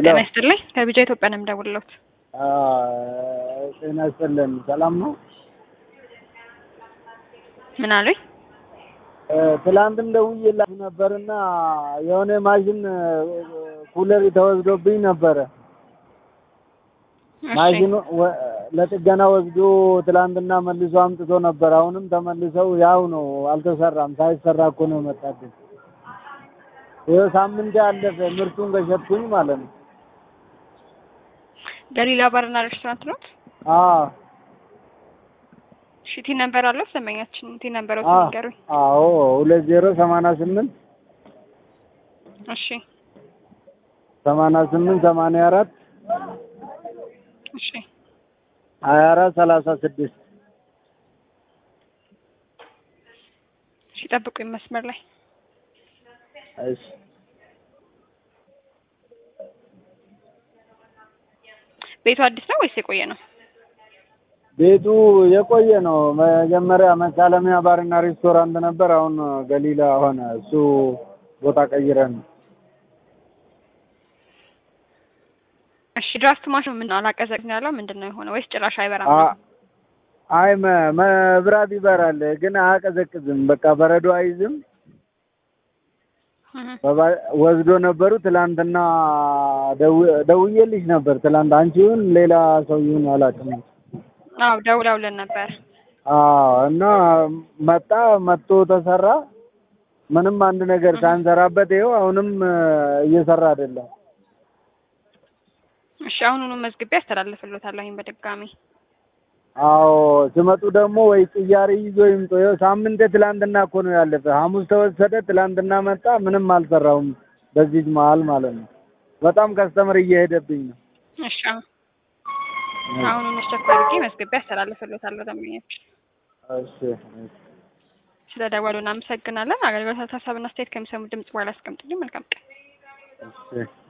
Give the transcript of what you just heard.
ጤና ይስጥልኝ ከቢጃ ኢትዮጵያ ነው የምደውልልዎት። ጤና ይስጥልን። ሰላም ነው? ምን አሉኝ? ትላንትም ደውዬላችሁ ነበርና የሆነ ማሽን ኩለር ተወስዶብኝ ነበረ። እሺ፣ ማሽኑ ወ- ለጥገና ወስዶ ትላንትና መልሶ አምጥቶ ነበር። አሁንም ተመልሰው ያው ነው፣ አልተሰራም። ሳይሰራ እኮ ነው የመጣብኝ። ይኸው ሳምንት ያለፈ ምርቱን ከሸጥኩኝ ማለት ነው። ገሊላ ባርና ሬስቶራንት ኖት? አዎ እሺ፣ ቲ ነምበር አለው ደንበኛችን? ቲ ነምበሮት አዎ ንገሩኝ። አዎ ሁለት ዜሮ ሰማንያ ስምንት እሺ፣ ሰማንያ ስምንት ሰማንያ አራት እሺ፣ ሀያ አራት ሰላሳ ስድስት እሺ፣ ጠብቁኝ መስመር ላይ እሺ ቤቱ አዲስ ነው ወይስ የቆየ ነው? ቤቱ የቆየ ነው። መጀመሪያ መሳለሚያ ባርና ሬስቶራንት ነበር። አሁን ገሊላ ሆነ። እሱ ቦታ ቀይረን ነው። እሺ፣ ድራፍት ማሽኑ ምን አላቀዘቅዝ ነው ያለው? ምንድን ነው የሆነ ወይስ ጭራሽ አይበራም? አ- አይ መ- መብራት ይበራል ግን አያቀዘቅዝም። በቃ በረዶ አይዝም። እህ፣ በባ- ወስዶ ነበሩ። ትላንትና ደው- ደውዬልሽ ነበር። ትላንት አንቺ ይሁን ሌላ ሰው ይሁን አላውቅም። አዎ ደውለውልን ነበር። አዎ እና መጣ መጥቶ ተሰራ። ምንም አንድ ነገር ሳንሰራበት ይኸው አሁንም እየሰራ አይደለም። እሺ፣ አሁኑኑ መዝግቤ አስተላልፍልዎታለሁ በድጋሚ አዎ ሲመጡ ደግሞ ወይ ቅያሬ ይዞ ይምጡ። ይኸው ሳምንት ትላንትና እኮ ነው ያለፈ። ሐሙስ ተወሰደ፣ ትላንትና መጣ። ምንም አልሰራውም በዚህ መሀል ማለት ነው። በጣም ከስተመር እየሄደብኝ ነው። እሺ፣ አሁን አሁኑኑ ስቶክ አድርጌ መዝግቤ አስተላልፍልዎታለሁ ደንበኛችን እሺ እሺ። ስለ ደወሉ እናመሰግናለን። አገልግሎት ሀሳብና አስተያየት ከሚሰሙ ድምጽ በኋላ አስቀምጡልኝ። መልካም ቀን። እሺ